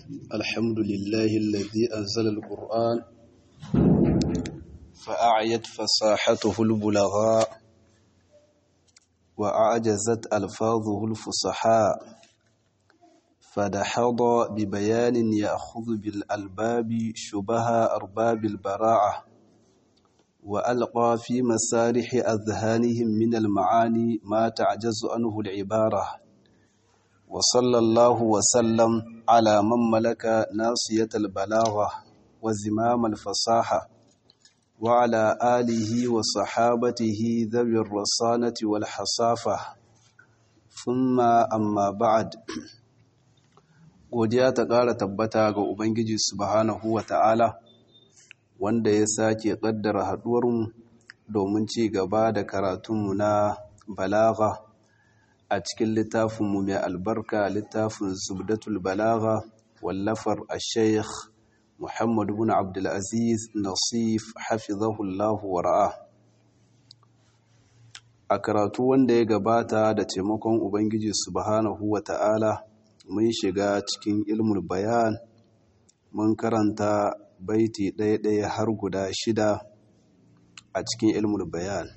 الحمد لله الذي أنزل القرآن فأعيت فصاحته البلغاء وأعجزت ألفاظه الفصحاء فدحض ببيان يأخذ بالألباب شبه أرباب البراعة وألقى في مسارح أذهانهم من المعاني ما تعجز عنه العبارة وصلى الله وسلم على من ملك ناصية البلاغة وزمام الفصاحة وعلى آله وصحابته ذوي الرصانة والحصافة ثم أما بعد godiya ta ƙara tabbata ga Ubangiji subhanahu wa ta'ala wanda ya sake ƙaddara haɗuwarmu domin ci gaba da karatunmu na balaga a cikin littafinmu mai albarka littafin zubdatul balaga wallafar a sheikh muhammadu bin abdulaziz nasif hafizahullahu wara'a a karatu wanda ya gabata da taimakon ubangiji subhanahu wa ta'ala mun shiga cikin ilmul bayan mun karanta baiti ɗaya-ɗaya har guda shida a cikin ilmul bayan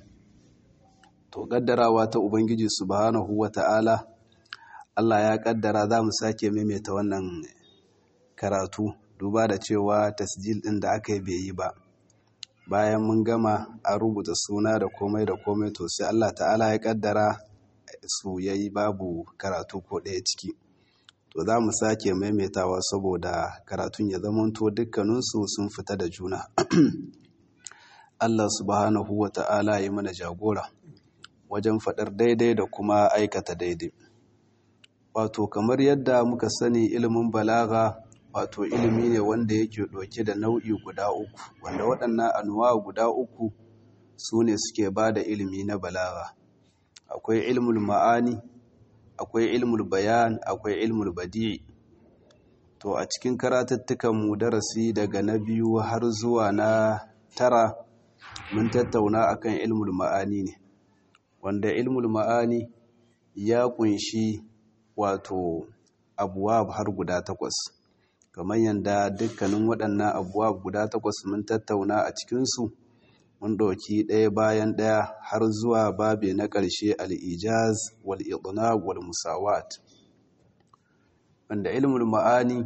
to ƙaddarawa ta ubangiji subhanahu wa ta'ala Allah ya ƙaddara za mu sake maimaita wannan karatu duba da cewa tasjil ɗin da aka yi bai yi ba bayan mun gama a rubuta suna da komai da komai to sai Allah ta'ala ya ƙaddara su yayi babu karatu ko ɗaya ciki to za mu sake maimaitawa saboda karatun ya zamanto dukkaninsu sun fita da juna Allah subhanahu wa ta'ala ya mana jagora wajen faɗar daidai da kuma aikata daidai wato kamar yadda muka sani ilimin balaga wato ilimi ne wanda yake ɗauke da nau'i guda uku wanda waɗannan anuwa guda uku su ne suke ba da ilimi na balaga akwai ilmul ma'ani akwai ilmul bayan akwai ilmul badi'i to a cikin karatuttukan mu darasi daga na biyu har zuwa na tara mun tattauna akan ilmul ma'ani ne wanda ilmul ma'ani ya kunshi wato abuwab har guda takwas kamar yadda dukkanin waɗannan abuwab guda takwas mun tattauna a cikinsu mun ɗauki ɗaya bayan ɗaya har zuwa babe na ƙarshe al'ijaz wal idnab wal musawat wanda ilmul ma'ani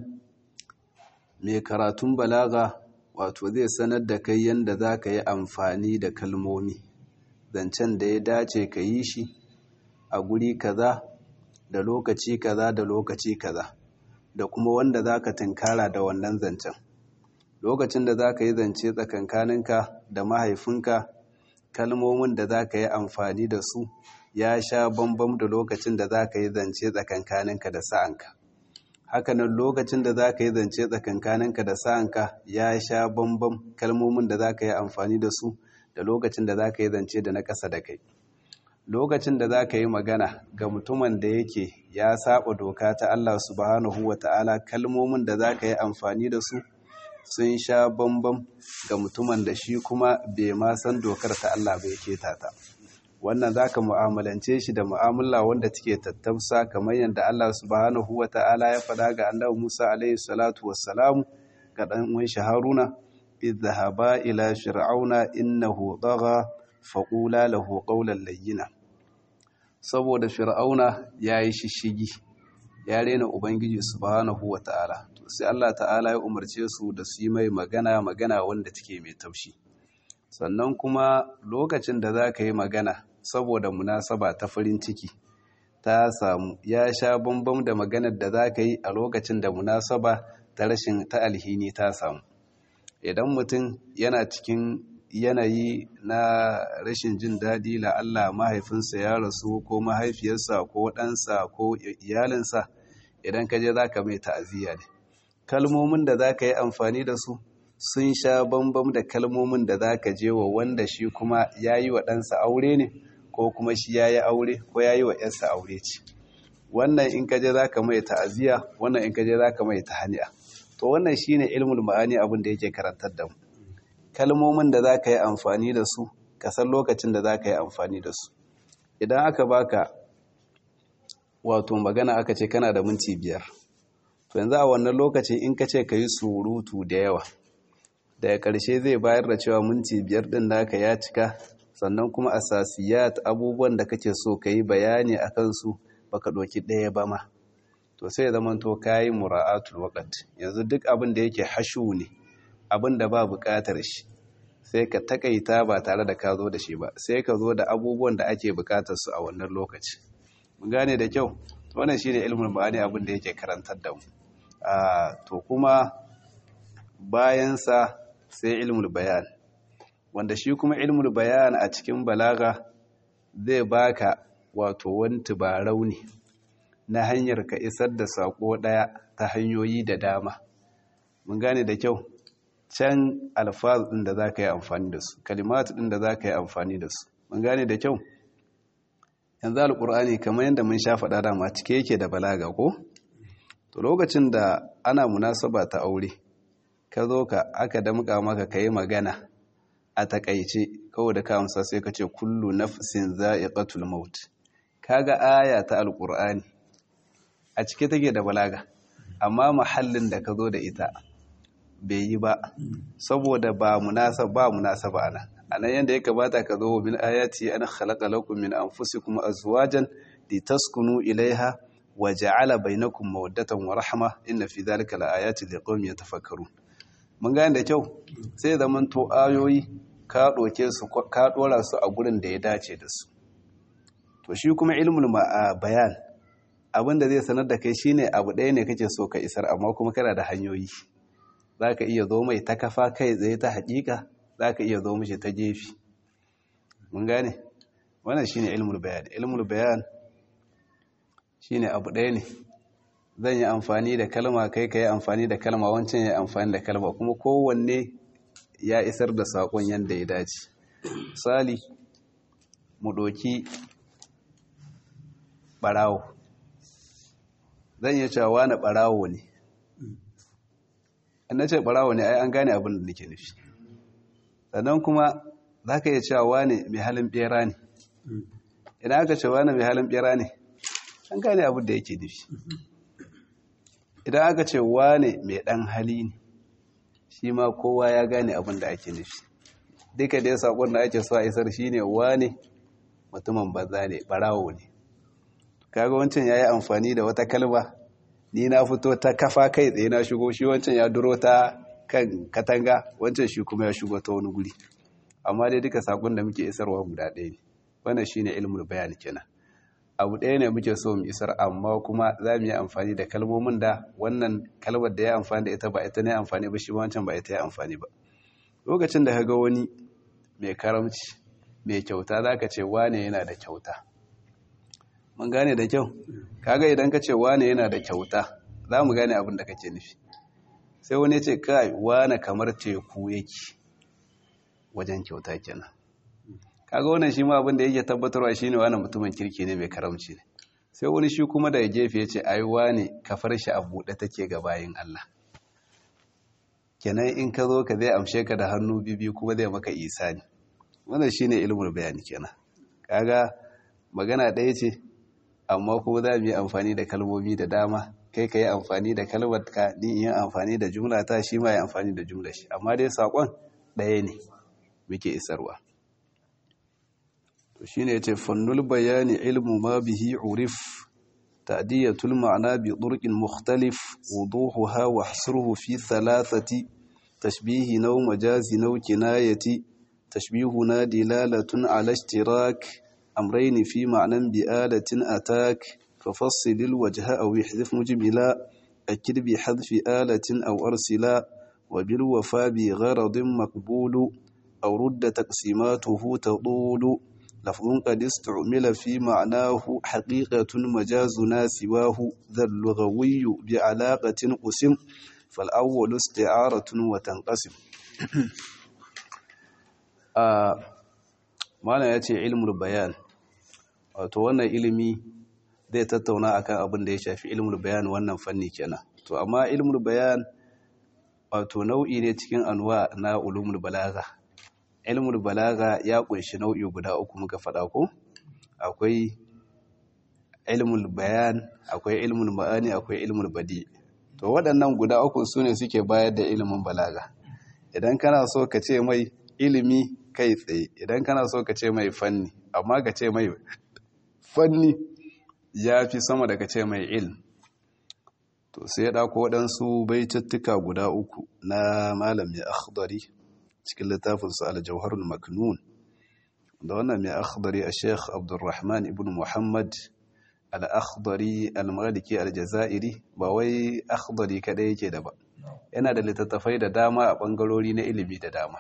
mai karatun balaga wato zai sanar da kai yadda za ka yi amfani da kalmomi zancen da ya dace ka yi shi a guri kaza da lokaci kaza da lokaci kaza da kuma wanda za ka tunkara da wannan zancen lokacin da za ka yi zance tsakankaninka da mahaifinka kalmomin da za ka yi amfani da su ya sha bambam da lokacin da za ka yi zance tsakankaninka da sa'anka hakanan lokacin da za ka yi zance tsakankaninka da sa'anka ya sha bambam kalmomin da za ka yi amfani da su da lokacin da za ka yi zance da na ƙasa da kai lokacin da za ka yi magana ga mutumin da yake ya saba doka ta Allah subhanahu wa ta'ala kalmomin da za ka yi amfani da su sun sha bambam ga mutumin da shi kuma bai ma san dokar ta Allah bai keta ta wannan za ka mu'amalance shi da mu'amala wanda take tattamsa kamar yadda Allah subhanahu wa ta'ala ya faɗa ga annabi Musa alaihi salatu wassalamu ga ɗan uwan shi Haruna idhaba ila fir'auna innahu tagha faqula lahu qawlan layyina saboda fir'auna yayi shishigi ya rena ubangiji subhanahu wa ta'ala sai Allah ta'ala ya umarce su da su yi mai magana magana wanda take mai taushi sannan kuma lokacin da za ka yi magana saboda munasaba ta farin ciki ta samu ya sha bambam da maganar da za ka yi a lokacin da munasaba ta rashin ta alhini ta samu idan mutum yana cikin yanayi na rashin jin daɗi la'alla mahaifinsa ya rasu ko mahaifiyarsa ko ɗansa ko iyalinsa idan ka je za ka mai ta'aziyya ne kalmomin da za ka yi amfani da su sun sha bambam da kalmomin da za ka je wa wanda shi kuma ya yi wa ɗansa aure ne ko kuma shi ya yi aure ko ya yi wa ‘yarsa aure ce wannan in ka je za ka mai ta'aziyya wannan in ka je za ka mai tahaniya to wannan shi ne ilmul ma'ani abin da yake karantar da mu kalmomin da za ka yi amfani da su ka san lokacin da za ka yi amfani da su idan aka baka wato magana aka ce kana da minti biyar to yanzu a wannan lokacin in ka ce ka yi surutu da yawa daga ƙarshe zai bayar da cewa minti biyar ɗin naka ya cika sannan kuma asasiyat abubuwan da kake so ka yi bayani a kansu baka ɗauki ɗaya ba ma to sai zama to ka yi mura'atul waƙat yanzu duk abin da yake hashu ne abin da ba buƙatar shi sai ka takaita ba tare da ka zo da shi ba sai ka zo da abubuwan da ake buƙatar su a wannan lokaci mun gane da kyau to wannan shine ilmul ma'ani abin da yake karantar da mu to kuma bayan sa sai ilmul bayan wanda shi kuma ilmul bayan a cikin balaga zai baka wato wani tubarau ne na hanyar ka isar da sako daya ta hanyoyi da dama mun gane da kyau can alfaz din da za ka yi amfani da su kalimat din da za ka yi amfani da su mun gane da kyau yanzu alkur'ani kamar yadda mun sha faɗa dama cike yake da balaga ko to lokacin da ana munasaba ta aure ka zo ka aka damƙa maka ka yi magana a takaice kawai da ka amsa sai ka ce kullu nafsin za'iqatul maut kaga aya ta alkur'ani a cike take da balaga amma mahallin da ka zo da ita bai yi ba saboda ba munasaba ba munasaba ana anan yanda ya kamata ka zo min ayati an khalaqa lakum min anfusikum azwajan litaskunu ilaiha wa ja'ala bainakum mawaddatan wa rahma inna fi dhalika laayatin liqaumin yatafakkarun mun gane da kyau sai zaman to ayoyi ka doke su ka dora su a gurin da ya dace da su to shi kuma ilmul bayan abin da zai sanar da kai shine abu ɗaya ne kake so ka isar amma kuma kana da hanyoyi za ka iya zo mai ta kafa kai tsaye ta haƙiƙa za ka iya zo mashi ta gefe mun gane wannan shine ilmul bayan ilmul bayan shine abu ɗaya ne zan yi amfani da kalma kai ka yi amfani da kalma wancan ya yi amfani da kalma kuma kowanne ya isar da saƙon yadda ya dace misali mu ɗoki ɓarawo zan iya cewa wani ɓarawo ne in na ce ɓarawo ne ai an gane abin da nake nufi sannan kuma za ka iya cewa wani mai halin ɓera ne idan aka ce wani mai halin ɓera ne an gane abin da yake nufi idan aka ce wane mai ɗan hali ne shi ma kowa ya gane abin da ake nufi duka dai saƙon da ake so a isar shi ne wane mutumin banza ne ɓarawo ne kaga wancan ya yi amfani da wata kalma ni na fito ta kafa kai tsaye na shigo shi wancan ya duro ta kan katanga wancan shi kuma ya shigo ta wani guri amma dai duka saƙon da muke isarwa guda ɗaya ne wannan shine ilmul bayan kenan abu ɗaya ne muke so mu isar amma kuma za mu yi amfani da kalmomin da wannan kalmar da ya amfani da ita ba ita ne amfani ba shi wancan ba ita ya amfani ba lokacin da ka ga wani mai karamci mai kyauta za ka ce wane yana da kyauta mun gane da kyau kaga idan ka ce wane yana da kyauta za mu gane abin da kake nufi sai wani ce kai wane kamar teku yake wajen kyauta kenan kaga wannan shi ma abin da yake tabbatarwa shine wani mutumin kirki ne mai karamci ne sai wani shi kuma daga gefe ya ce aiwa ne kafar shi a buɗe take ga bayin Allah kenan in ka zo ka zai amshe ka da hannu bibi kuma zai maka isani wannan shine ilmul bayani kenan kaga magana ɗaya ce amma kuma za mu yi amfani da kalmomi da dama kai ka yi amfani da kalmar ka ni yi amfani da jumla ta shi ma yi amfani da jumla shi amma dai saƙon ɗaya ne muke isarwa to shine yace fannul bayani ilmu ma bihi urif ta'diyatul ma'na bi turqin mukhtalif wuduhuha wa hasruhu fi thalathati tashbihi naw majazi naw kinayati tashbihuna dilalatun ala ishtirak amrayn fi ma'nan bi alatin atak ففصل الوجه أو يحذف مجملا أكد بحذف آلة أو أرسلا وبالوفاء بغرض مقبول أو رد تقسيماته تطول لفظ قد استعمل في معناه حقيقة مجازنا سواه ذا اللغوي بعلاقة قسم فالأول استعارة وتنقسم آه معنى يأتي علم البيان وتوانا علمي zai tattauna akan abin da ya shafi ilmul bayan wannan fanni kenan to amma ilmul bayan wato nau'i ne cikin anwa na ulumul balaga ilmul balaga ya kunshi nau'i guda uku muka faɗa ko akwai ilmul bayan akwai ilmul ma'ani akwai ilmul badi to waɗannan guda uku su ne suke bayar da ilimin balaga idan kana so ka ce mai ilimi kai tsaye idan kana so ka ce mai fanni amma ka ce mai fanni ya fi sama da ka ce mai ilm to sai ya ɗako waɗansu baitattuka guda uku na malam mai akhdari cikin littafinsa aljauharul maknun da wannan mai akhdari a sheikh abdulrahman ibn muhammad al-akhdari al-maliki al-jazairi ba wai akhdari kadai yake da ba yana da littattafai da dama a bangarori na ilimi da dama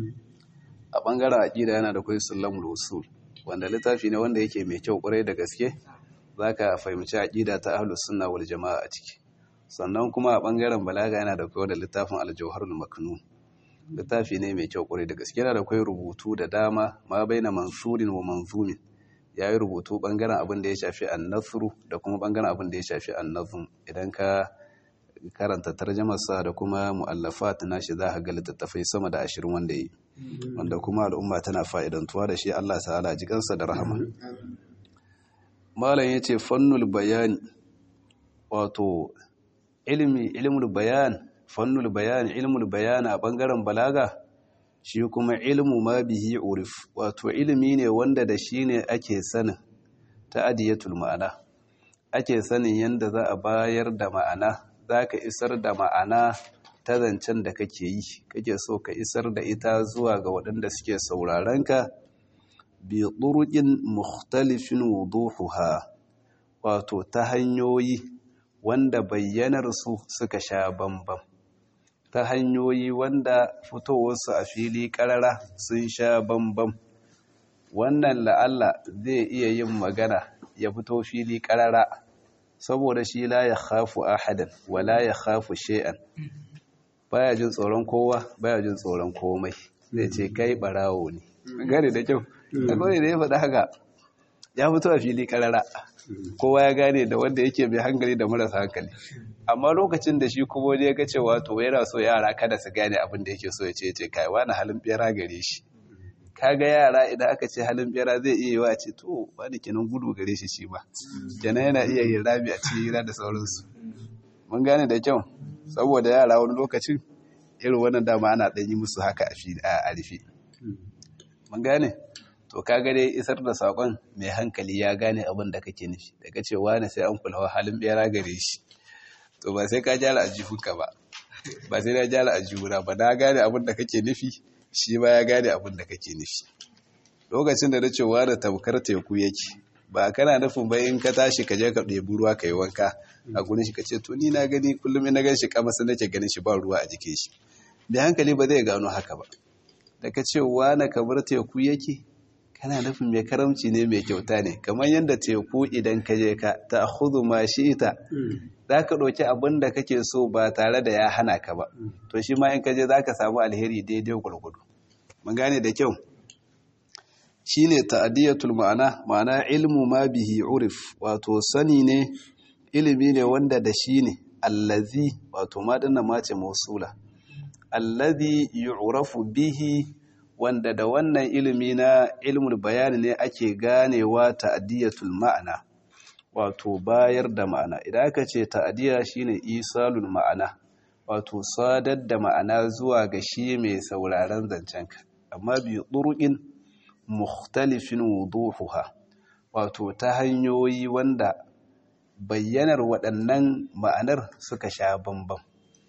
a bangaren aqida yana da kai sulamul usul wanda littafi ne wanda yake mai kyau kwarai da gaske zaka fahimci aqida ta ahlus sunna wal jamaa a ciki sannan kuma a bangaren balaga yana da kai da littafin al-jawharul maknun littafi ne mai kyau kwarai da gaske yana da kai rubutu da dama ma baina mansurin wa manzumin ya yi rubutu bangaren abin da ya shafi annasru da kuma bangaren abin da ya shafi annazum idan ka karanta tarjamarsa da kuma mu'allafat nashi za ka ga littattafai sama da ashirin wanda yi wanda kuma al'umma tana fa'idantuwa da shi Allah ta'ala jikansa da rahama malam yace fannul bayani wato ilmi ilmul bayan fannul bayan ilmul bayan a bangaren balaga shi kuma ilmu ma bihi urif wato ilimi ne wanda da shi ne ake sanin ta'adiyatul ma'ana ake sanin yanda za a bayar da ma'ana za ka isar da ma'ana ta zancen da kake yi kake so ka isar da ita zuwa ga waɗanda suke saurarenka bi ɗuruƙin mukhtalifin wuduhuha wato ta hanyoyi wanda bayyanarsu suka sha bambam ta hanyoyi wanda fitowarsu a fili ƙarara sun sha bambam wannan la'alla zai iya yin magana ya fito fili ƙarara saboda shi la ya khafu ahadan wa la ya khafu shay'an baya jin tsoron kowa baya jin tsoron komai zai ce kai barawo ne gane da kyau akwai da ya faɗa haka ya fito a fili ƙarara kowa ya gane da wanda yake mai hankali da marasa hankali amma lokacin da shi kuma ya ga cewa to yana so yara kada su gane abin da yake so ya ce ce kai wani halin bera gare shi kaga yara idan aka ce halin bera zai iya yi wa ce to wani kenan gudu gare shi shi ba kenan yana iya yin rami a cikin hira da sauransu mun gane da kyau saboda yara wani lokacin irin wannan dama ana ɗan yi musu haka a rufe mun gane to kaga dai isar da sakon mai hankali ya gane abin da kake nufi daga cewa ne sai an kula halin bera gare shi to ba sai ka jara ajihunka ba ba sai na jara ajihuna ba na gane abin da kake nufi shi ba ya gane abin da kake nufi lokacin da na cewa da tamkar teku yake ba kana nufin ba in ka tashi ka je ka ɗebi ruwa ka yi wanka a gurin shi ka ce to ni na gani kullum na gan shi kamar nake ganin shi ba ruwa a jikin shi da hankali ba zai gano haka ba da ka ce na kamar teku yake kana nufin mai karamci ne mai kyauta ne kamar yadda teku idan ka je ka ta hudu ma shi ita za ka ɗauki abin da kake so ba tare da ya hana ka ba to shi ma in ka je za ka samu alheri daidai gwargwado mun gane da kyau shi ne ta'adiyatul ma'ana ma'ana ilmu ma bihi urif wato sani ne ilimi ne wanda da shi ne allazi wato ma dinna mace mausula allazi yu'rafu bihi wanda da wannan ilimi na ilmul bayani ne ake ganewa ta'adiyatul ma'ana wato bayar da ma'ana idan aka ce ta'adiya shine isalul ma'ana wato sadar da ma'ana zuwa ga shi mai sauraron zancenka amma bi turuqin mukhtalifin wuduhuha wato ta hanyoyi wanda bayyanar waɗannan ma'anar suka sha bambam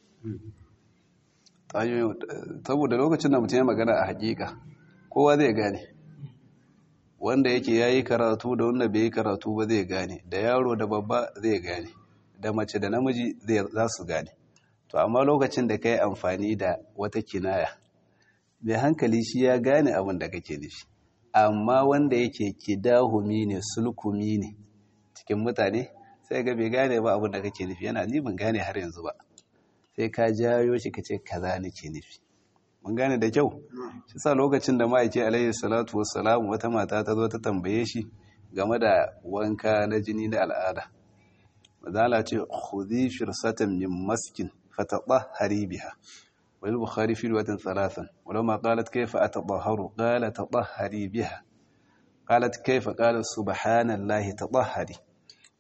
saboda lokacin da mutum ya magana a hakika kowa zai gane wanda yake ya yi karatu da wanda bai yi karatu ba zai gane da yaro da babba zai gane da mace da namiji za su gane to amma lokacin da ka yi amfani da wata kinaya mai hankali shi ya gane abin da kake nufi amma wanda yake kidahumi ne sulkumi ne cikin mutane sai ga bai gane ba abin da kake nufi yana ni ban gane har yanzu ba sai ka jayo shi ka ce kaza nake nufi mun gane da kyau shi sa lokacin da ma'aiki alayhi salatu wassalam wata mata ta zo ta tambaye shi game da wanka na jini na al'ada mazala ce khudhi firsatan min maskin fatadahhari biha wal bukhari fi riwayatin thalathan walamma qalat kayfa atadahharu qala tadahhari biha qalat kayfa qala subhanallahi tadahhari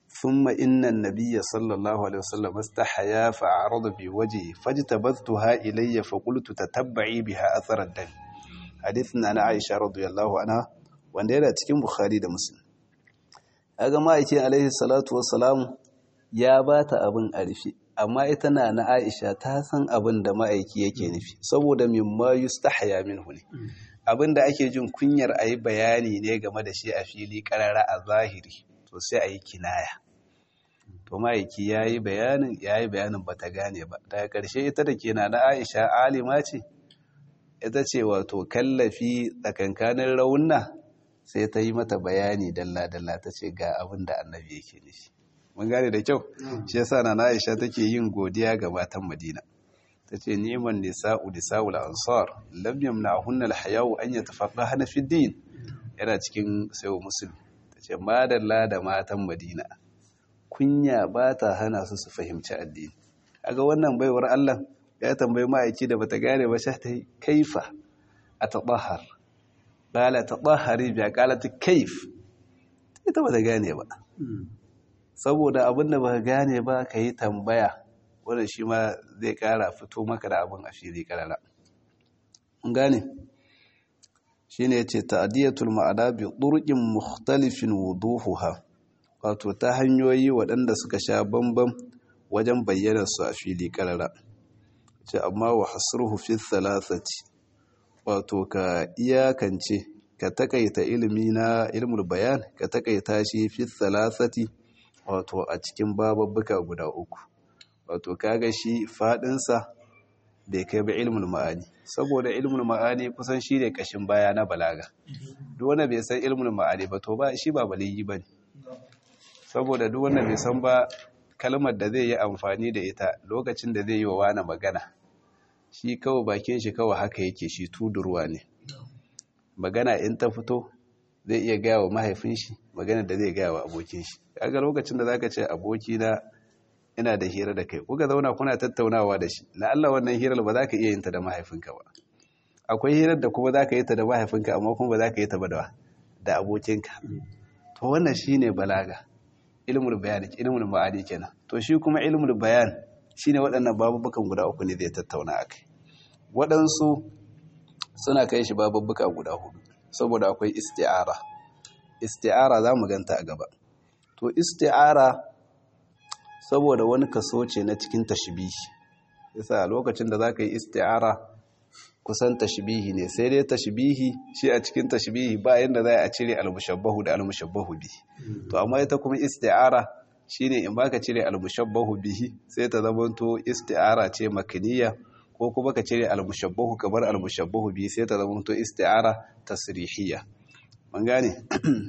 thumma inna an-nabiyya sallallahu alaihi wasallam istahaya fa arada bi wajhi fajtabathtuha ilayya fa qultu tatabba'i biha athar ad-dam hadithin na Aisha radiyallahu anha wanda yana cikin Bukhari da Muslim kaga ma'aikin alaihi salatu wassalam ya bata abin a rufe amma ita na na Aisha ta san abin da ma'aiki yake nufi saboda mimma yustahya minhu ne abin da ake jin kunyar ayi bayani ne game da shi a fili karara a zahiri to sai ayi kinaya to ma'aiki yayi bayanin yayi bayanin bata gane ba daga karshe ita da ke na na Aisha alima ce ita ce wato kallafi tsakankanin raunna sai ta yi mata bayani dalla-dalla ta ce ga abin da annabi yake nufi mun gane da kyau shi yasa na Aisha take yin godiya ga matan Madina tace ni'man nisa'u nisa'ul ansar lam yamna'hunna al-haya'u an yatafaqahna fi din yana cikin sayo muslim tace madalla da matan Madina kunya ba ta hana su su fahimci addini kaga wannan baiwar Allah ya tambayi ma'aiki da bata gane ba sai ta kaifa atadahhar qala tadahhari bi qalat kaif ita bata gane ba saboda abin da ba gane ba ka yi tambaya wanda shi ma zai kara fito maka da abin a fili karara mun gane shi ne ce ta'adiyatul ma'ana bi ɗurƙin mukhtalifin wuduhuha wato ta hanyoyi waɗanda suka sha bambam wajen bayyana su a fili karara ce amma wa hasruhu fi thalathati wato ka iyakance ka takaita ilimi na ilmul bayan ka takaita shi fi thalathati wato a cikin bababbuka guda uku wato kaga shi fadinsa bai kai ba ilmul ma'ani saboda ilmul ma'ani kusan shi ne kashin baya na balaga duk wanda bai san ilmul ma'ani ba to ba shi ba baligi bane saboda duk wanda bai san ba kalmar da zai yi amfani da ita lokacin da zai yi wa wani magana shi kawai bakin shi kawai haka yake shi tudurwa ne magana in ta fito zai iya gaya wa mahaifin shi magana da zai gaya wa abokin shi kaga lokacin da zaka ce aboki na ina da hira da kai kuka zauna kuna tattaunawa da shi la'alla wannan hirar ba za ka iya yin ta da mahaifinka ba akwai hirar da kuma za ka yi ta da mahaifinka amma kuma ba za ka yi ta ba da abokinka to wannan shine balaga ilmul bayan ilmul ma'ani kenan to shi kuma ilmul bayan shine waɗannan babubukan guda uku ne zai tattauna akai waɗansu suna kai shi babubuka guda hudu saboda akwai isti'ara isti'ara za mu ganta a gaba to isti'ara saboda wani kaso ce na cikin tashbihi yasa lokacin da zaka yi isti'ara kusan tashbihi ne sai dai tashbihi shi a cikin tashbihi ba yanda za a cire almushabbahu da almushabbahu bihi to amma ita kuma isti'ara shine in baka cire almushabbahu bihi sai ta zamanto isti'ara ce makaniya ko kuma ka cire almushabbahu kamar almushabbahu bihi sai ta zamanto isti'ara tasrihiyya mun gane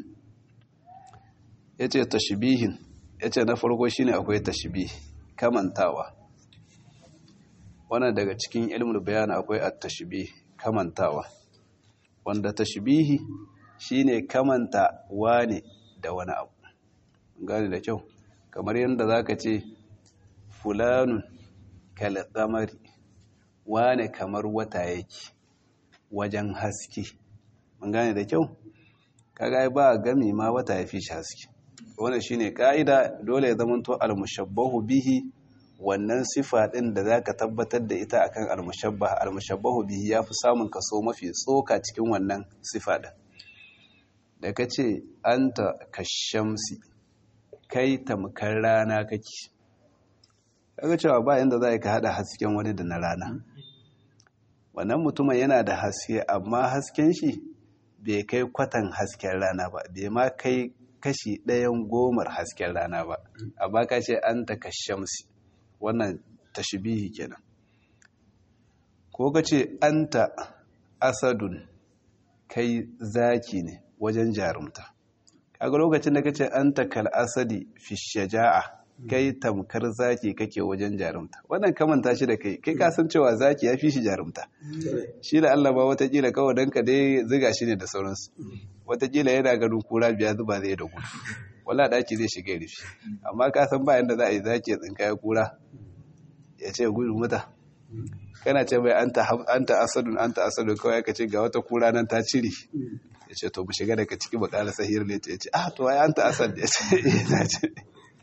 yace tashbihin yace na farko shine akwai tashbih kamantawa wannan daga cikin ilmul bayan akwai at-tashbih kamantawa wanda tashbihi shine kamanta wane da wani abu gane da kyau kamar yadda zaka ce fulanun kal qamari wane kamar wata yake wajen haske mun gane da kyau kaga ba gami ma wata ya fi shi haske wannan shine ka'ida dole ya zamanto al-mushabbahu bihi wannan sifa din da zaka tabbatar da ita akan al-mushabbah al-mushabbahu bihi yafi samun kaso mafi tsoka cikin wannan sifa din da kace anta kashamsi kai tamkar rana kake kaga cewa ba inda za ka hada hasken wani da na rana wannan mutumin yana da haske amma hasken shi bai kai kwatan hasken rana ba bai ma kai kashi ɗayan gomar hasken rana ba amma ka ce an ta kashamsi wannan tashbihi kenan ko ka ce an ta asadun kai zaki ne wajen jarumta kaga lokacin da ka ce an ta kal asadi fi shaja'a kai tamkar zaki kake wajen jarumta wannan kamanta shi da kai kai kasan cewa zaki ya fi shi jarumta shi da Allah ba watakila kawai don ka dai ziga shi ne da sauransu watakila yana ganin kura biya zuba zai da gudu wala daki zai shiga rufi amma ka san bayan da za a yi zaki ya tsinka ya kura ya ce gudu mata kana ce mai anta asadun anta asadun kawai ka ce ga wata kura nan ta cire ya ce to mu shiga daga ciki bakala sahir ne ya ce ah to ai anta asad ya ce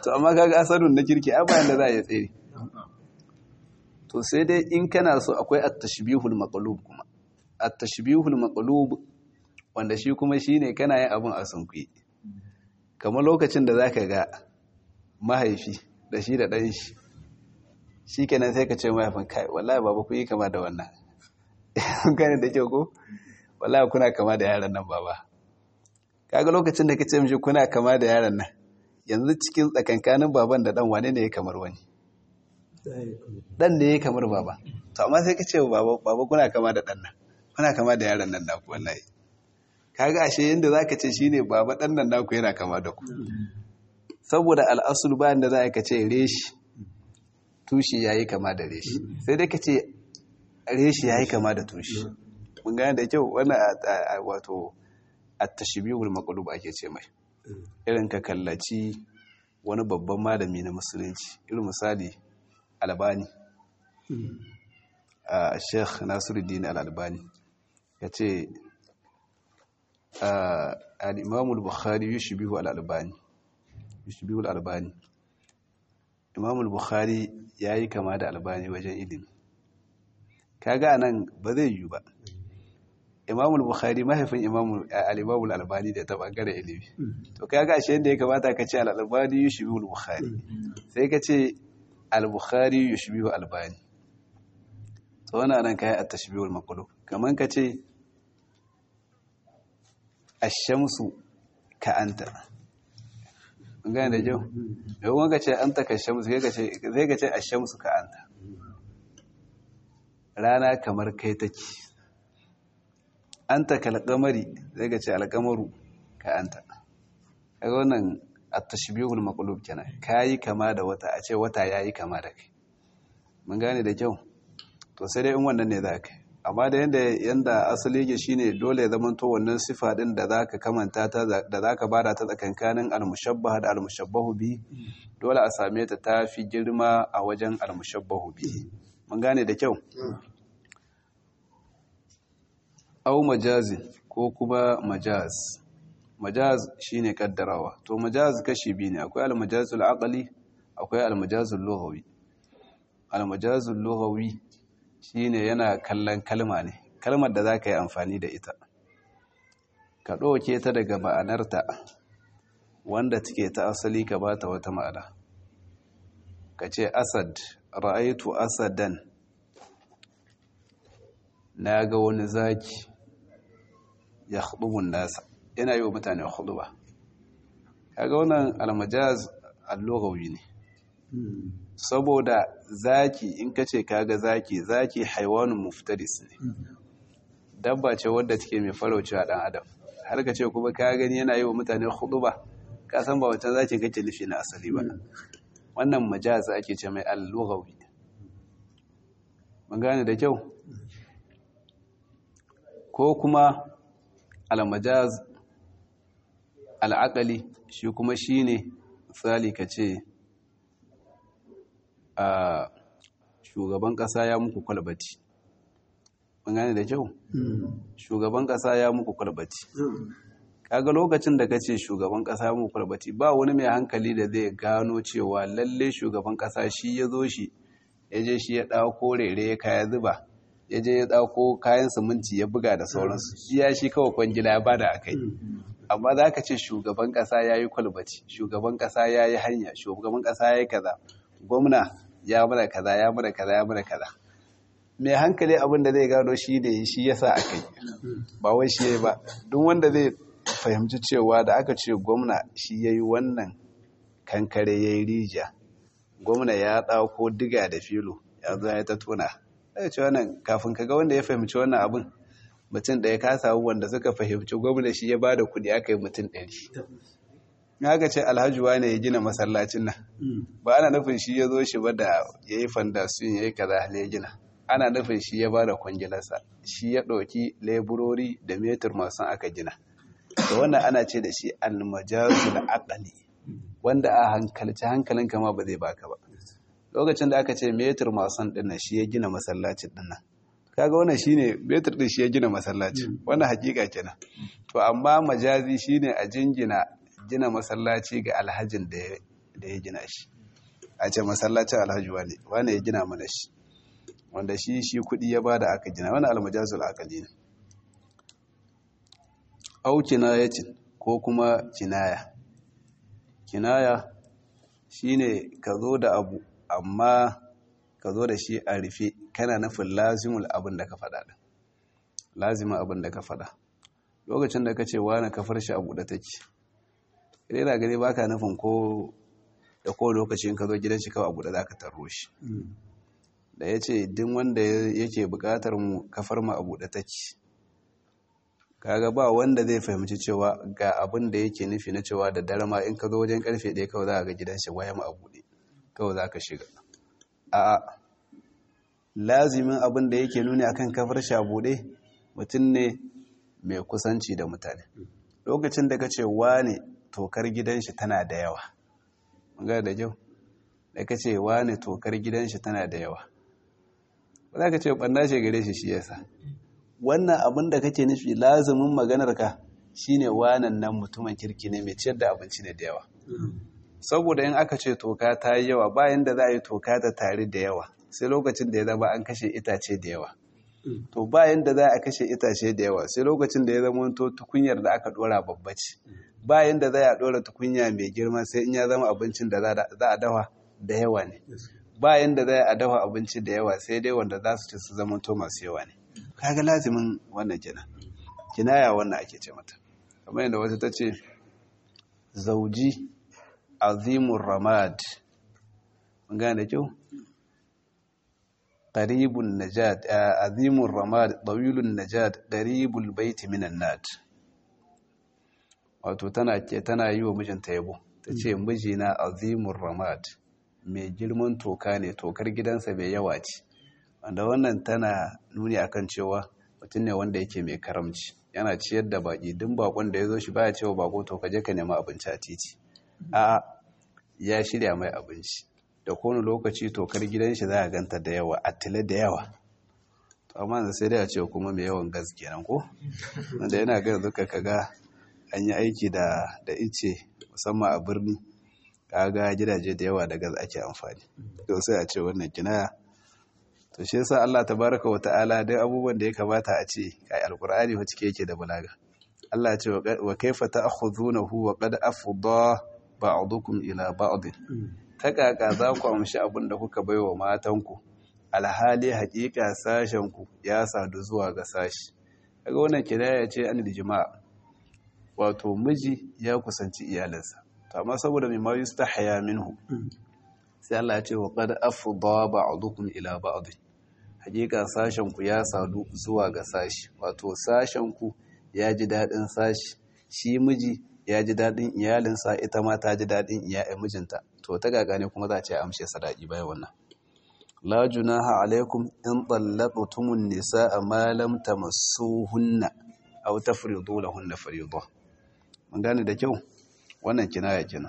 to amma kaga asadun na kirki a bayan da za a yi tsere to sai dai in kana so akwai at-tashbihul maqlub kuma at-tashbihul maqlub wanda shi kuma shine kana yin abin a sunkuyi kamar lokacin da zaka ga mahaifi da shi da ɗan shi shikenan sai ka ce mahaifin kai wallahi baba ku yi kama da wannan gane da kyau ko wallahi kuna kama da yaran nan baba kaga lokacin da kace mishi kuna kama da yaran nan yanzu cikin tsakankanin baban da dan wane ne ya kamar wani dan ne ya kamar baba to amma sai kace baba baba kuna kama da dan nan kuna kama da yaran nan naku wallahi kaga ashe yanda zaka ce shine baba dan nan naku yana kama da ku saboda al'asul bayan da za ka ce reshi tushi yayi kama da reshi sai dai ka ce reshi yayi kama da tushi mun gane da kyau wannan wato at-tashbihul maqlub ake ce mai irin ka kallaci wani babban malami na musulunci irin misali albani a sheikh nasiruddin al-albani ya ce al-imam al-bukhari yushbihu al-albani yushbihu al-albani imam al-bukhari yayi kama da albani wajen ilimi kaga nan ba zai yi ba imam al-bukhari mahaifin imam al-imam al-albani da ta bangare ilimi to kaga ashe yadda ya kamata ka ce al-albani yushbihu al-bukhari sai ka ce al-bukhari yushbihu al-albani to wannan nan kai at-tashbih al-maqlub kaman ka ce ash-shamsu ka anta gane da kyau yawon ka ce anta ka shamsu sai ka ce ash-shamsu ka anta rana kamar kai take anta kalqamari zai ga ce alqamaru ka anta kaga wannan at-tashbihul maqlub kenan kai kama da wata a ce wata yayi kama da kai mun gane da kyau to sai dai in wannan ne zaka amma da yanda yanda asali yake shine dole ya zama to wannan sifa din da zaka kamanta ta da zaka bada ta tsakankanin al-mushabbah da al-mushabbahu bi dole a same ta tafi girma a wajen al-mushabbahu bi mun gane da kyau au majazin ko kuma majaz majaz shine kaddarawa to majaz kashi biyu ne akwai al-majazul aqli akwai al-majazul lughawi al-majazul lughawi shine yana kallon kalma ne kalmar da zaka yi amfani da ita ka ɗauke ta daga ma'anarta wanda take ta asali ka bata wata ma'ana ka ce asad ra'aitu asadan na ga wani zaki ya khudubun nasa yana yi wa mutane khuduba kaga wannan almajaz allogawi ne saboda zaki in kace kaga zaki zaki haiwanun muftaris ne dabba ce wadda take mai faraucewa dan adam har ka ce kuma ka gani yana yi wa mutane khuduba ka san ba wancan zaki kake nufi na asali ba wannan majaz ake ce mai allogawi mun gane da kyau ko kuma almajaz al'akali shi kuma shi ne misali ka ce a shugaban ƙasa ya muku kwalbati mun gane da kyau shugaban ƙasa ya muku kwalbati kaga lokacin da ka ce shugaban ƙasa ya muku kwalbati ba wani mai hankali da zai gano cewa lalle shugaban ƙasa shi ya zo shi ya je shi ya ɗauko rere ya kaya zuba ya je ya ɗauko kayan siminti ya buga da sauransu iya shi kawai kwangila ya bada a kai amma za ka ce shugaban ƙasa ya yi kwalbati shugaban ƙasa ya yi hanya shugaban ƙasa ya yi kaza gwamna ya mana kaza ya mana kaza ya mana kaza mai hankali abin da zai gano shi ne shi ya sa a kai ba wai shi ya yi ba duk wanda zai fahimci cewa da aka ce gwamna shi ya yi wannan kankare ya yi rijiya gwamna ya ɗauko diga da filo ya zo ya ta tona daga ce wannan kafin ka ga wanda ya fahimci wannan abin mutum ɗaya ka samu wanda suka fahimci gwamna shi ya bada kuɗi aka yi mutum ɗari haka ce alhaji wane ya gina masallacin nan ba ana nufin shi ya zo shi ba da ya yi fandasiyon ya yi kaza ya gina ana nufin shi ya bada kwangilarsa shi ya ɗauki leburori da metur masu aka gina da wannan ana ce da shi almajazul aqali wanda a hankalci hankalin kama ba zai baka ba lokacin da aka ce metir mason dinnan shi ya gina masallacin dinnan kaga wannan shine metir din shi ya gina masallacin wannan hakika kenan to amma majazi shine a jingina gina masallaci ga alhajin da da ya gina shi a ce masallacin alhaji wane wane ya gina mana shi wanda shi shi kudi ya bada aka gina wani almajazul akali ne au kinayacin ko kuma kinaya kinaya shine ka zo da abu amma ka zo da shi a rufe kana nufin lazimul abin da ka faɗa ɗin lazimin abin da ka faɗa lokacin da ka ce wani kafar shi a buɗe take idan yana gani baka nufin ko da ko lokacin ka zo gidan shi kawai a buɗe za ka tarro shi da ya ce din wanda yake buƙatar mu kafar mu a buɗe take kaga ba wanda zai fahimci cewa ga abin da yake nufi na cewa da dare ma in ka zo wajen karfe ɗaya kawai za ka ga gidan shi waya ma a buɗe kawai za ka shiga a lazimin abin da yake nuni akan kafar shi a buɗe mutum ne mai kusanci da mutane lokacin da ka ce wane tokar gidan shi tana da yawa magana da kyau da ka ce wane tokar gidan shi tana da yawa ba za ka ce ɓanna shi gare shi shi yasa wannan abin da kake nufi lazimin maganarka shine wanan nan mutumin kirki ne mai ciyar da abinci ne da yawa saboda in aka ce toka ta yi yawa bayan da za a yi toka ta tare da yawa sai lokacin da ya zama an kashe itace da yawa to bayan da za a kashe itace da yawa sai lokacin da ya zama to tukunyar da aka dora babba ce bayan da za a dora tukunya mai girma sai in ya zama abincin da za a dafa da yawa ne bayan da za a dafa abinci da yawa sai dai wanda za su ci su zama to masu yawa ne kaga lazimin wannan kenan kinaya wannan ake ce mata kamar yadda wata ta ce zauji azimur ramad mun gane da kyau qaribun najat azimur ramad tawilun najat qaribul bait minan nat wato tana ke tana yi wa mijinta yabo tace mijina azimur ramad mai girman toka ne tokar gidansa bai yawa ce wanda wannan tana nuni akan cewa mutum ne wanda yake mai karamci yana ciyar da baki duk bakon da ya zo shi baya cewa bako to ka je ka nemi abinci a titi a ya shirya mai abinci da kowane lokaci tokar gidan shi za a ganta da yawa a tile da yawa to amma yanzu sai dai a ce kuma mai yawan gas kenan ko wanda yana ga yanzu ka ga an yi aiki da da ice musamman a birni kaga gidaje da yawa da gas ake amfani to sai a ce wannan kinaya to shi yasa Allah tabaraka wa ta'ala dai abubuwan da ya kamata a ce kai alqur'ani wa cike yake da balaga Allah ya ce wa kaifa ta'khudunahu wa qad afdha ba'dukum ila ba'd ta kaka za ku amshi abin da kuka baiwa matanku alhali haƙiƙa sashen ku ya sadu zuwa ga sashi kaga wannan kidaya ce an jima'a wato miji ya kusanci iyalinsa to amma saboda mai ma yustahya minhu sai Allah ya ce wa qad afdha ba'dukum ila ba'd hakika sashen ku ya sadu zuwa ga sashi wato sashen ku ya ji dadin sashi shi miji ya ji dadin iyalinsa ita ma ta ji dadin iyalin mijinta to ta gaga ne kuma za a ce amshe sadaki bayan wannan la junaha alaikum in tallaqtumun nisaa ma lam tamassuhunna aw tafridu lahunna fariida mun gane da kyau wannan kinaya kenan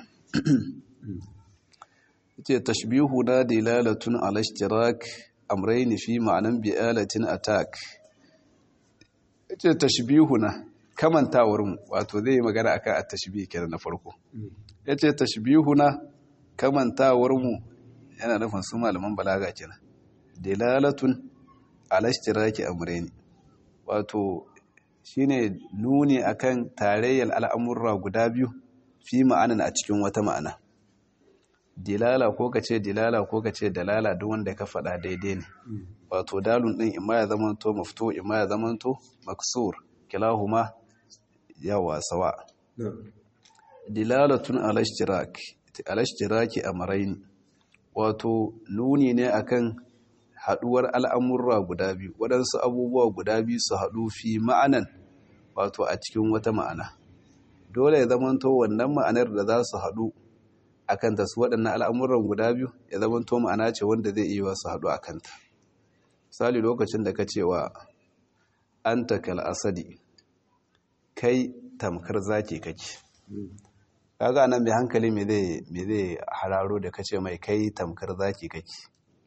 yace tashbihu da dilalatun ala ishtirak amrayn fi ma'anan bi'alatin attack yace tashbihuna kamantawar mu wato zai magana akan at-tashbih kenan na farko yace tashbihuna kamantawar mu yana nufin su malaman balaga kenan dilalatun ala ishtiraki amrayn wato shine nuni akan tarayyar al'amurra guda biyu fi ma'anan a cikin wata ma'ana dilala ko ka ce dilala ko ka ce dalala duk wanda ka faɗa daidai ne wato dalun ɗin ima ya zamanto mafto ima ya zamanto maksur kilahuma yawa sawa dilalatun alashtiraki a maraini wato nuni ne akan haɗuwar al'amurra guda biyu waɗansu abubuwa guda biyu su haɗu fi ma'anan wato a cikin wata ma'ana dole ya zamanto wannan ma'anar da za su haɗu a kanta su waɗannan al'amuran guda biyu ya zamanto ma'ana ce wanda zai iya su haɗu a kanta misali lokacin da ka cewa an takal asadi kai tamkar zaki kake kaga nan mai hankali me zai hararo da kace mai kai tamkar zaki kake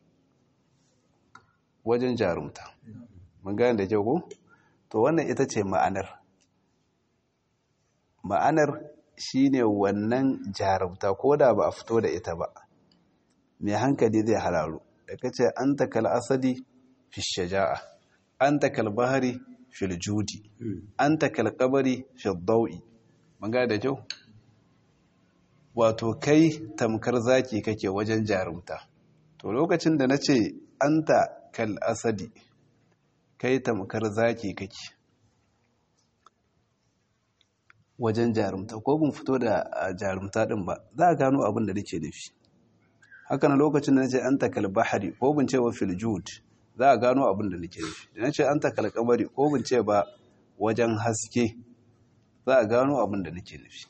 wajen jarumta mun gane da kyau ko to wannan ita ce ma'anar ma'anar shine wannan jarumta ko da ba a fito da ita ba mai hankali zai hararu da kace anta kal asadi fi shaja'a anta kal bahari fil judi anta kal qabri fi dawi mun ga da kyau wato kai tamkar zaki kake wajen jarumta to lokacin da nace anta kal asadi kai tamkar zaki kake wajen jarumta ko bin fito da jarumta din ba za a gano abin da nake nufi haka na lokacin da nace anta kal bahari ko bin ce wa fil jud za a gano abin da nake nufi da nace anta kal qamari ko bin ce ba wajen haske za a gano abin da nake nufi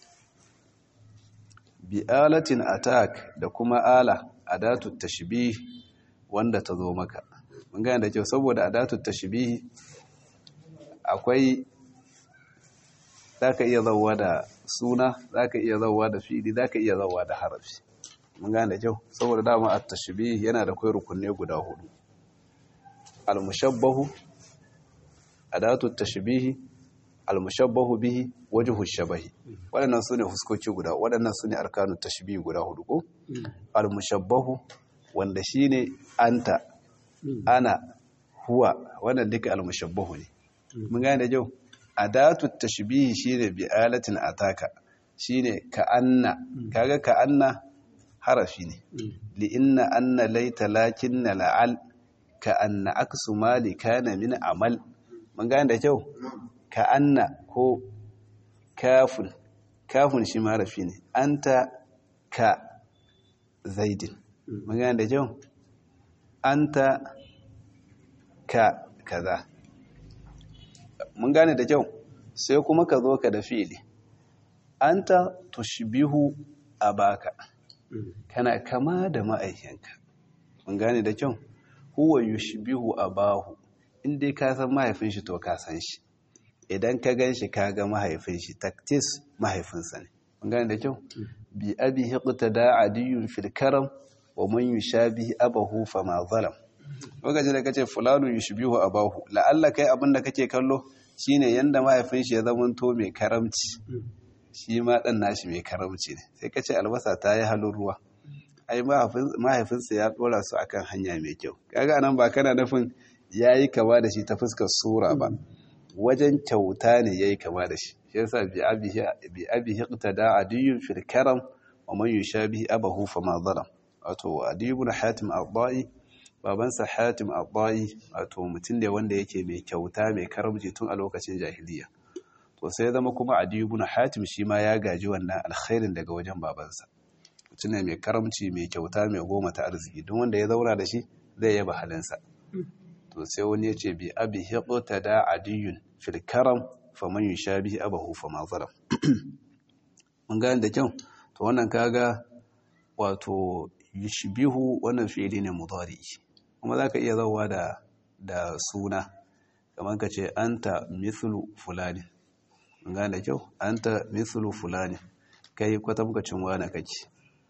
bi alatin attack da kuma ala adatu tashbih wanda ta zo maka mun gane da kyau saboda adatu tashbih akwai zaka iya zawwa da suna zaka iya zawwa da fi'ili zaka iya zawwa da harafi mun gane da kyau saboda dama at-tashbih yana da kai rukunne guda hudu al-mushabbahu adatu tashbih al-mushabbahu bihi wajhu shabahi waɗannan sune huskoki guda waɗannan sune arkanu tashbih guda hudu ko al-mushabbahu wanda shine anta ana huwa wannan duka al-mushabbahu ne mun gane da kyau adatu tashbih shine bi alatin ataka shine ka anna kaga ka anna harafi ne li inna anna laita lakinna la'al ka anna aksu mali kana min amal mun gane da kyau ka anna ko kafun kafun shi harafi ne anta ka zaidin mun gane da kyau anta ka kaza mun gane da kyau sai kuma ka zo ka da fi'ili anta tushbihu abaka kana kama da ma'aikinka mun gane da kyau huwa yushbihu abahu in dai ka san mahaifin shi to ka san shi idan ka gan shi ka ga mahaifin shi taktis mahaifinsa ne mun gane da kyau bi abi hiqtada adiyun fil karam wa man yushabihi abahu fama zalam lokacin da kace fulanu yushbihu abahu la'alla kai abinda kake kallo shine yanda mahaifin shi ya zamanto mai karamci shi ma dan nashi mai karamci ne sai kace albasa ta yi halin ruwa ai mahaifinsa ya dora su akan hanya mai kyau kaga anan ba kana nufin yayi kama da shi ta fuskar sura ba wajen kyauta ne yayi kama da shi shi yasa bi abihi bi abihi qtada adiyun fil karam wa man yushabihi abahu fama zalam wato adiyu ibn hatim al-da'i babansa hatim al-da'i wato mutum ne wanda yake mai kyauta mai karamci tun a lokacin jahiliya to sai zama kuma adiyu ibn hatim shi ma ya gaji wannan alkhairin daga wajen babansa mutum ne mai karamci mai kyauta mai goma ta arziki duk wanda ya zauna da shi zai yaba halinsa to sai wani ya ce bi abi hiqta da adiyun fil karam faman yushabihi abahu fama zalam mun gane da kyau to wannan kaga wato yushbihu wannan fi'ili ne mudari kuma zaka iya zawa da da suna kamar ka ce anta mithlu fulani mun gane da kyau anta mithlu fulani kai kwatamkacin wani kake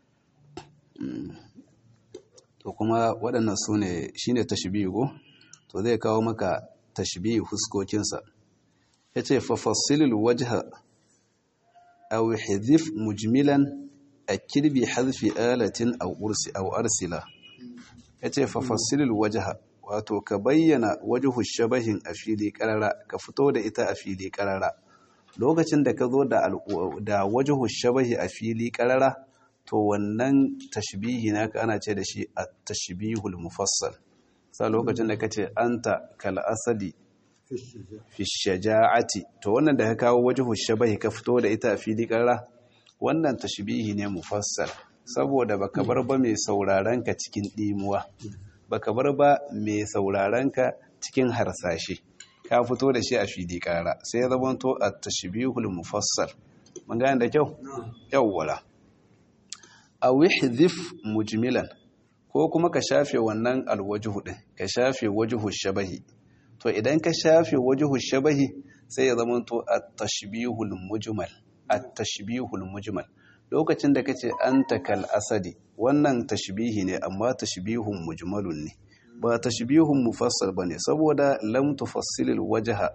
to kuma waɗannan su ne shi ne tashbihu to zai kawo maka tashbihu huskokinsa ya ce fafassilil wajha aw hidhif mujmilan akid bi hadfi alatin aw ursi aw arsila ya ce fafassilil wajha wato ka bayyana wajhu shabahin a fili karara ka fito da ita a fili karara lokacin da ka zo da da wajhu shabahi a fili karara to wannan tashbihi naka ana ce da shi at-tashbihul mufassal sa lokacin da kace anta kal asadi fi shaja'ati to wannan da ka kawo wajhu shabahi ka fito da ita a fili karra wannan tashbihi ne mufassal saboda baka bar ba mai sauraron ka cikin dimuwa baka bar ba mai sauraron ka cikin harsashe ka fito da shi a fili karra sai ya zama to at-tashbihul mufassal mun gane da kyau yawwala a wihdhif mujmilan ko kuma ka shafe wannan alwajhu din ka shafe wajhu shabahi to idan ka shafe wajhu shabahi sai ya zama to at-tashbihul mujmal at-tashbihul mujmal lokacin da kace anta kal asadi wannan tashbihi ne amma tashbihun mujmalun ne ba tashbihun mufassal bane saboda lam tufassilil wajha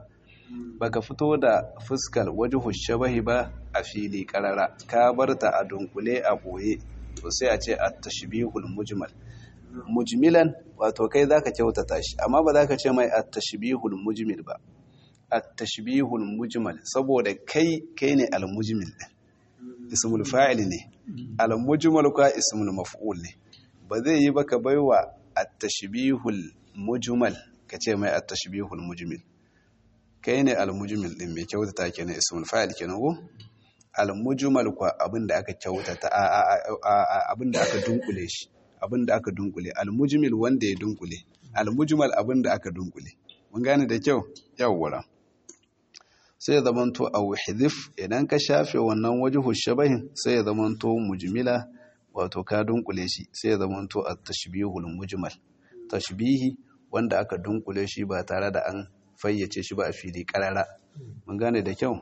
baka fito da fuskar wajhu shabahi ba a fili karara ka barta a dunkule a boye to sai a ce at-tashbihul mujmal mujmilan wato kai zaka kyautata shi amma ba zaka ce mai at-tashbihul mujmil ba at-tashbihul mujmal saboda kai kai ne al-mujmil din ismul fa'il ne al-mujmal kwa ismul maf'ul ne ba zai yi baka baiwa at-tashbihul mujmal kace mai at-tashbihul mujmil kai ne al-mujmil din mai kyautata kenan ismul fa'il kenan ko al-mujmal kwa abinda aka kyautata abinda aka dunkule shi abinda aka dunkule al-mujmil wanda ya dunkule al-mujmal abinda aka dunkule mun gane da kyau yawwa sai ya zamanto a wahidif idan ka shafe wannan wajhu shabahin sai ya zamanto mujmila wato ka dunkule shi sai ya zamanto at-tashbihul mujmal tashbihi wanda aka dunkule shi ba tare da an fayyace shi ba a fili karara mun gane da kyau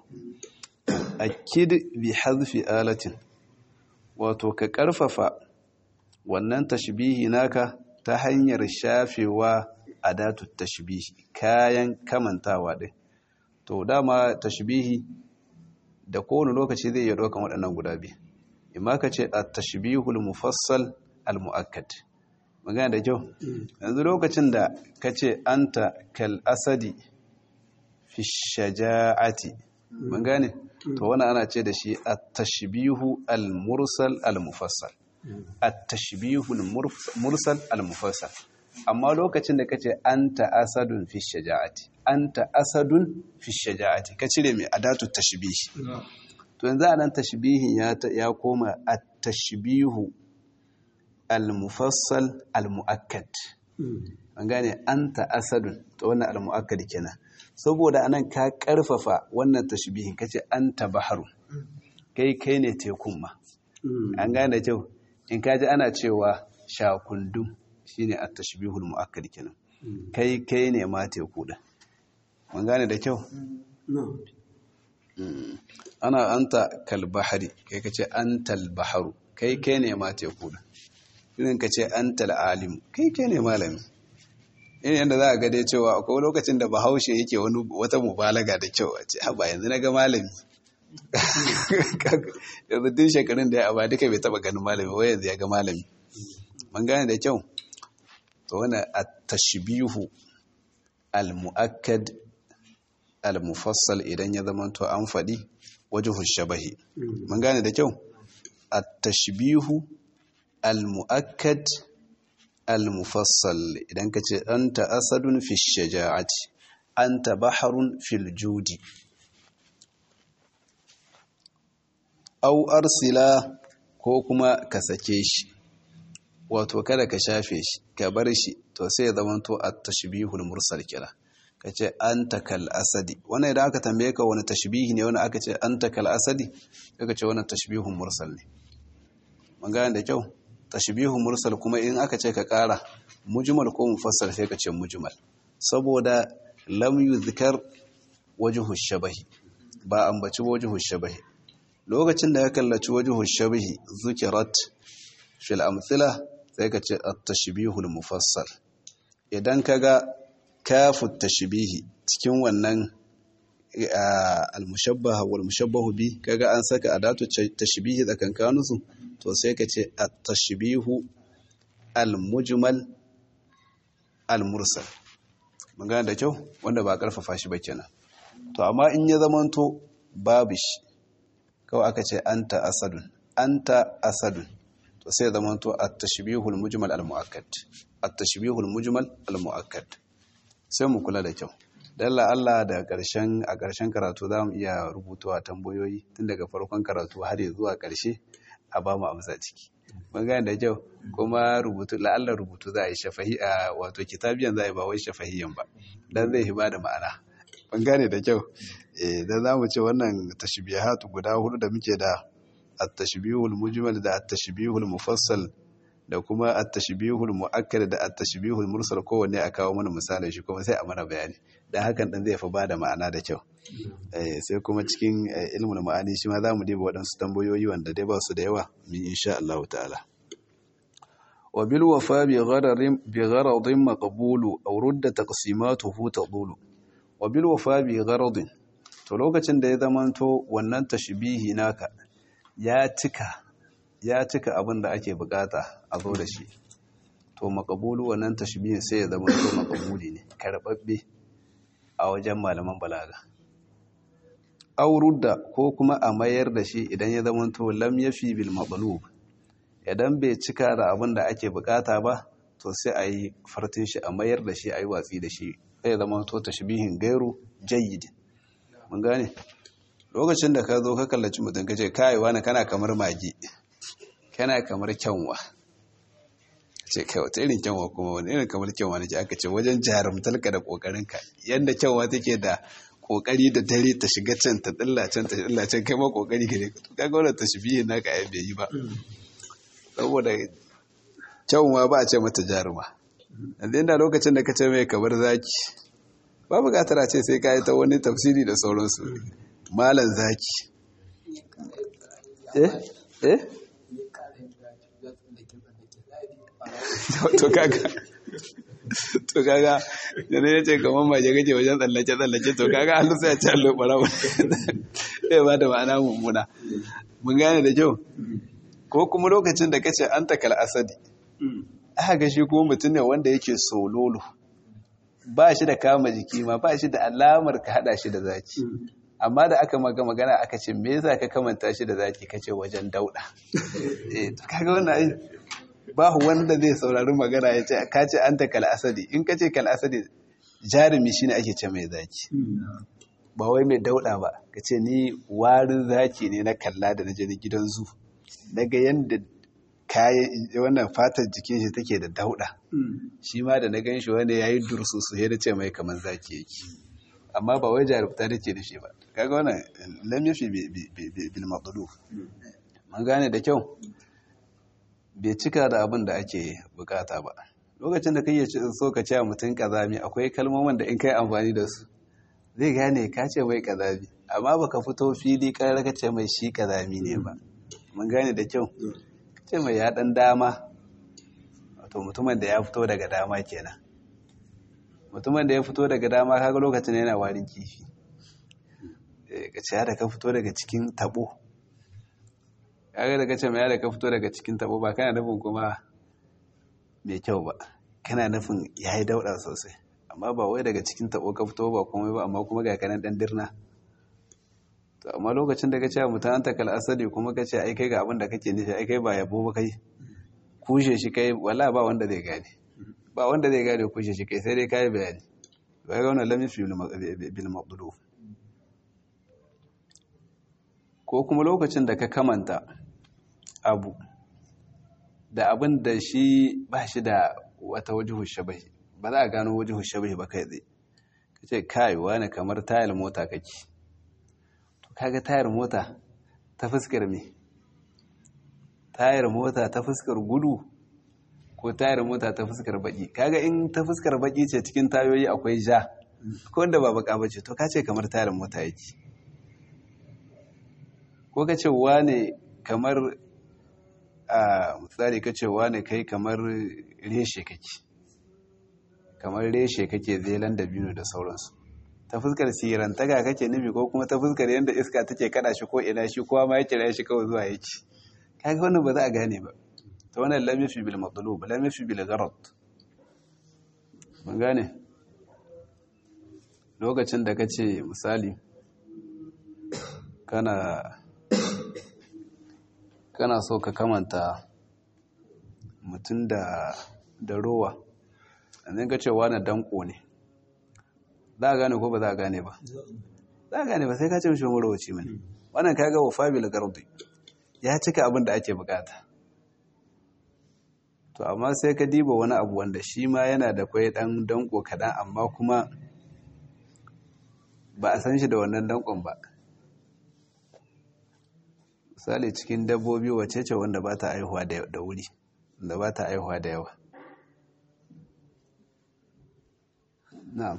akid bi hazfi alatin wato ka karfafa wannan tashbihi naka ta hanyar shafewa adatu tashbihi kayan kamantawa din to dama tashbihi da kowane lokaci zai iya ɗaukan waɗannan guda biyu imma ka ce at-tashbihul mufassal al-mu'akkad magana da kyau yanzu lokacin da ka ce anta kal asadi fi shaja'ati mun gane to wannan ana ce da shi at-tashbihu al-mursal al-mufassal at-tashbihu al-mursal al-mufassal amma lokacin da kace anta asadun fi shaja'ati anta asadun fi shaja'ati ka cire mai adatu tashbih to yanzu anan tashbihin ya ya koma at-tashbihu al-mufassal al-muakkad an gane anta asadun to wannan al-muakkad kenan saboda anan ka karfafa wannan tashbihin kace anta baharu kai kai ne tekun ma an gane kyau in kaji ana cewa shakundum shine at-tashbihul muakkad kenan kai kai ne ma teku da mun gane da kyau ana anta kal bahari kai kace antal baharu kai kai ne ma teku da irin kace antal alim kai kai ne malami irin yadda za a ga dai cewa akwai lokacin da bahaushe yake wani wata mubalaga da kyau a ce haba yanzu na ga malami yanzu tun shekarun da ya aba duka bai taba ganin malami wai yanzu ya ga malami mun gane da kyau to wani at-tashbihu al-mu'akkad al-mufassal idan ya zama to an faɗi wajhu shabahi mun gane da kyau at-tashbihu al-mu'akkad al-mufassal idan ka ce anta asadun fi shaja'ati anta baharun fil judi au arsila ko kuma ka sake shi wato kada ka shafe shi ka bar shi to sai ya zamanto at-tashbihul mursal kira kace anta kal asadi wannan idan aka tambaye ka wani tashbihi ne wani aka ce anta kal asadi kaga ce wannan tashbihun mursal ne mun ga da kyau tashbihun mursal kuma in aka ce ka kara mujmal ko mufassal sai ka ce mujmal saboda lam yuzkar wajhu shabahi ba ambaci wajhu shabahi lokacin da ya kallaci wajhu shabahi zukirat fil amthila sai ka ce at-tashbihul mufassal idan kaga kafu tashbihi cikin wannan al-mushabbaha wal mushabbahu bi kaga an saka adatu tashbihi tsakankanin su to sai ka ce at-tashbihu al-mujmal al-mursal magana da kyau wanda ba karfafa shi ba kenan to amma in ya zamanto babu shi kawai aka ce anta asadun anta asadun to sai zama to at-tashbihul mujmal al-muakkad at-tashbihul mujmal al-muakkad sai mu kula da kyau dalla Allah da karshen a karshen karatu zamu iya rubutuwa tambayoyi tun daga farkon karatu har zuwa karshe a ba mu amsa ciki mun gane da kyau kuma rubutu la'alla rubutu za a yi shafahi a wato kitabiyan za a yi ba wai shafahiyan ba dan zai hiba da ma'ana mun gane da kyau eh dan zamu ce wannan tashbihatu guda hudu da muke da at-tashbihul mujmal da at-tashbihul mufassal da kuma at-tashbihul muakkad da at-tashbihul mursal kowanne a kawo mana misalin shi kuma sai a mana bayani dan hakan dan zai fa bada ma'ana da kyau eh sai kuma cikin ilmul ma'ani shi ma zamu diba waɗansu tambayoyi wanda dai ba su da yawa min insha Allah ta'ala wa bil wafa bi ghararin bi gharadin maqbulu aw rudda taqsimatuhu tadulu wa wa bil wafa bi gharadin to lokacin da ya zamanto wannan tashbihi naka ya cika ya cika abin da ake bukata a zo da shi to makabulu wannan tashbihin sai ya zama to makabuli ne karbabbe a wajen malaman balaga aurudda ko kuma a mayar da shi idan ya zama to lam yafi bil matlub idan bai cika da abin da ake bukata ba to sai a yi fartin shi a mayar da shi a yi watsi da shi sai ya zama to tashbihin gairu jayyid mun gane lokacin da ka zo ka kallaci mutum ka ce kai wani kana kamar magi kana kamar kyanwa ce kai wata irin kyanwa kuma wani irin kamar kyanwa ne aka ce wajen jarumtarka da kokarinka yadda kyanwa take da kokari da dare ta shiga can ta dilla can ta dilla can kai ma kokari gare ka kaga wannan tashbihi naka ai bai yi ba saboda kyanwa ba a ce mata jaruma yanzu inda lokacin da ka ce mai kamar zaki ba bukatar a ce sai ka yi ta wani tafsiri da sauransu malan zaki eh eh to kaga to kaga da ne ce kamar maje gaje wajen tsallace tsallace to kaga an lusa ya ce allo bara eh ba da ma'ana mummuna mun gane da kyau ko kuma lokacin da kace an takal asadi aka ga shi kuma mutum ne wanda yake sololo ba shi da kama jiki ma ba shi da alamar ka hada shi da zaki amma da aka maga magana aka ce me yasa ka kamanta shi da zaki kace wajen dauda eh to kaga wannan ai ba wanda zai saurari magana ya ce ka ce anta kal asadi in ka ce kal asadi jarumi shine ake ce mai zaki ba wai mai dauda ba ka ce ni warin zaki ne na kalla da na je gidan zu daga yanda kayan wannan fatar jikin shi take da dauda shi ma da na gan shi wanda ya yi dursusu ya da ce mai kamar zaki yake amma ba wai jarumta da ke da shi ba kaga wannan lam yafi bil maqlub mun gane da kyau bai cika da abin da ake bukata ba lokacin da kai so ka ce mutum kazami akwai kalmomin da in kai amfani da su zai gane ka ce mai kazami amma baka fito fili karar ka ce mai shi kazami ne ba mun gane da kyau ce mai ya ɗan dama wato mutumin da ya fito daga dama kenan mutumin da ya fito daga dama kaga lokacin yana warin kifi ka ce da ka fito daga cikin tabo kaga daga ce mai da ka fito daga cikin tabo ba kana nufin kuma mai kyau ba kana nufin ya yi dauɗa sosai amma ba wai daga cikin tabo ka fito ba komai ba amma kuma ga kanan ɗan dirna to amma lokacin da ka ce mutum an takal asali kuma ka ce ai kai ga abin da kake nufi ai kai ba yabo ba kai kushe shi kai wala ba wanda zai gane ba wanda zai gane kushe shi kai sai dai kai bayani bai ga wannan lamin fi bil maqdud ko kuma lokacin da ka kamanta abu da abin da shi ba shi da wata wajihu shabahi ba za a gano wajihu shabahi ba kai tsaye ka ce kai wani kamar tayar mota kake kaga tayar mota ta fuskar me tayar mota ta fuskar gudu ko tayar mota ta fuskar baki kaga in ta fuskar baki ce cikin tayoyi akwai ja ko wanda ba baka bace to kace kamar tayar mota yake ko kace wane kamar a misali kace wane kai kamar reshe kake kamar reshe kake zelan da biyu da sauransu ta fuskar sirantaka kake nufi ko kuma ta fuskar yadda iska take kada shi ko ina shi kowa ma ya kira shi kawai zuwa yake kaga wannan ba za a gane ba ta wannan lam yafi bil matlub lam yafi bil gharad mun gane lokacin da kace misali kana kana so ka kamanta mutum da da rowa yanzu ka ce wani danko ne za a gane ko ba za a gane ba za a gane ba sai ka ce mishi marowaci mani wannan ka ga wafa bil gardi ya cika abin da ake bukata to amma sai ka diba wani abu wanda shi ma yana da kwai dan danko kaɗan amma kuma ba a san shi da wannan dankon ba misali cikin dabbobi wace ce wanda ba ta aihuwa da wuri da ba ta aihuwa da yawa na'am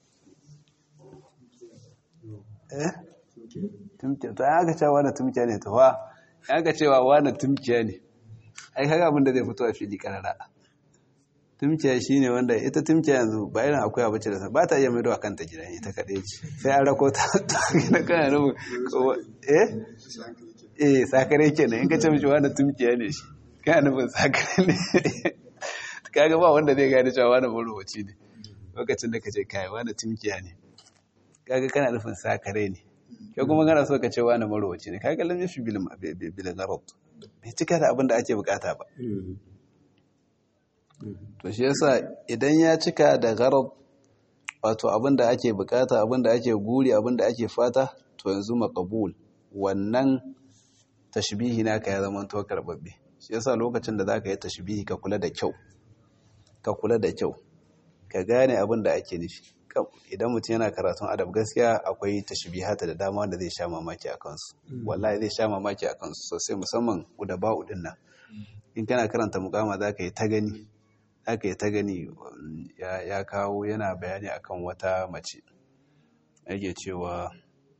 eh tumkiya to aka cewa wani tumkiya ne to fa aka cewa wani tumkiya ne ai kaga abin da zai fito a fili karara tumkiya shine wanda ita tumkiya yanzu ba irin akwai abu ce da ba ta iya maido a kanta gidan ita kaɗai ce sai an rako ta na kana nufin eh eh sakare kenan in ka ce mishi wani tumkiya ne shi kana nufin sakare ne kaga ba wanda zai gane cewa wani marowaci ne lokacin da ka ce kai wani tumkiya ne kaga kana nufin sakare ne kai kuma kana so ka ce wani marowaci ne kaga lamin shi bil garab bai cika da abin da ake bukata ba to shi yasa idan ya cika da garab wato abin da ake bukata abin da ake guri abin da ake fata to yanzu maqbul wannan tashbihi naka ya zama to karbabbe shi yasa lokacin da zaka yi tashbihi ka kula da kyau ka kula da kyau ka gane abin da ake nufi idan mutum yana karatun adab gaskiya akwai tashbihata da dama wanda zai sha mamaki a kansu wallahi zai sha mamaki a kansu sosai musamman udaba'u din nan in kana karanta mukama za ka yi ta gani za ka yi ta gani ya kawo yana bayani akan wata mace yake cewa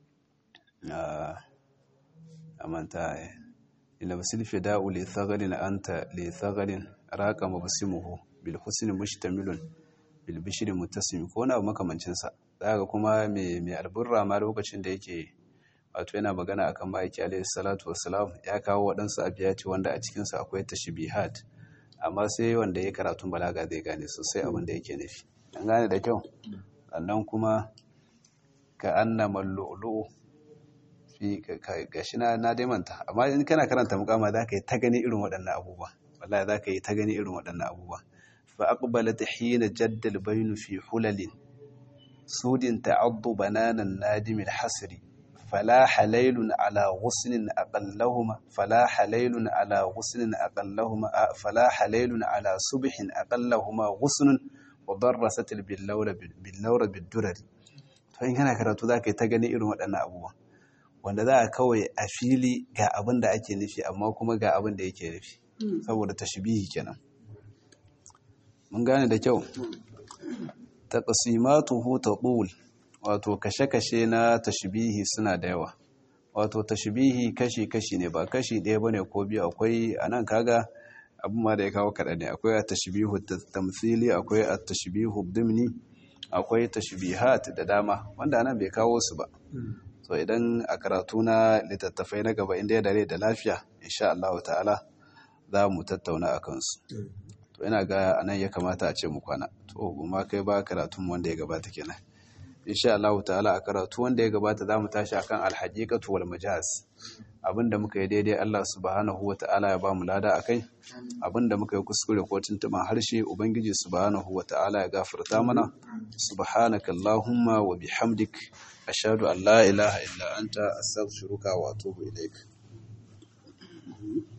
a manta ila basil fida'u li thagalin anta li thagalin raqa mabsimuhu bil husni mustamilun bil bishri muttasim ko na makamancin sa daga kuma mai mai alburra ma lokacin da yake wato yana magana akan ma'aiki alayhi salatu wassalam ya kawo waɗansu abiyati wanda a cikin sa akwai tashbihat amma sai wanda ya karatun balaga zai gane sosai abin da yake nufi an gane da kyau sannan kuma ka annama lu'lu'u fi gashi na na dai manta amma in kana karanta mukama za ka yi ta gani irin waɗannan abubuwa wallahi za ka yi ta gani irin waɗannan abubuwa fa aqbalat hina jaddal baynu fi hulalin sudin ta'addu bananan nadim al-hasri فلاح ليل على غصن أقلهما فلاح ليل على غصن أقلهما فلاح ليل على صبح أقلهما غصن وضرست باللور باللور بالدرر فإن كان karatu zaka ta gani irin waɗannan abubuwa wanda za a kawai a fili ga abin da ake nufi amma kuma ga abin da yake nufi saboda tashbihi kenan mun gane da kyau taqsimatuhu taqul wato kashe-kashe na tashbihi suna da yawa wato tashbihi kashi-kashi ne ba kashi ɗaya bane ko biyu akwai anan kaga abin ma da ya kawo kaɗan ne akwai a tashbihu tamthili akwai a tashbihu dimni akwai tashbihat da dama wanda anan bai kawo su ba so idan a karatu na littattafai na gaba inda ya dare da lafiya insha Allah ta'ala za mu tattauna a kansu to ina ga anan ya kamata a ce mu kwana to ma kai ba karatun wanda ya gabata kenan insha Allah ta'ala a karatu wanda ya gabata za mu tashi akan alhaqiqatu wal majaz abinda muka yi daidai Allah subhanahu wa ta'ala ya ba mu lada akai abinda muka yi kuskure ko tuntuban harshe ubangiji subhanahu wa ta'ala ya gafarta mana subhanaka allahumma wa bihamdik ashhadu an la ilaha illa anta astaghfiruka wa atubu ilaik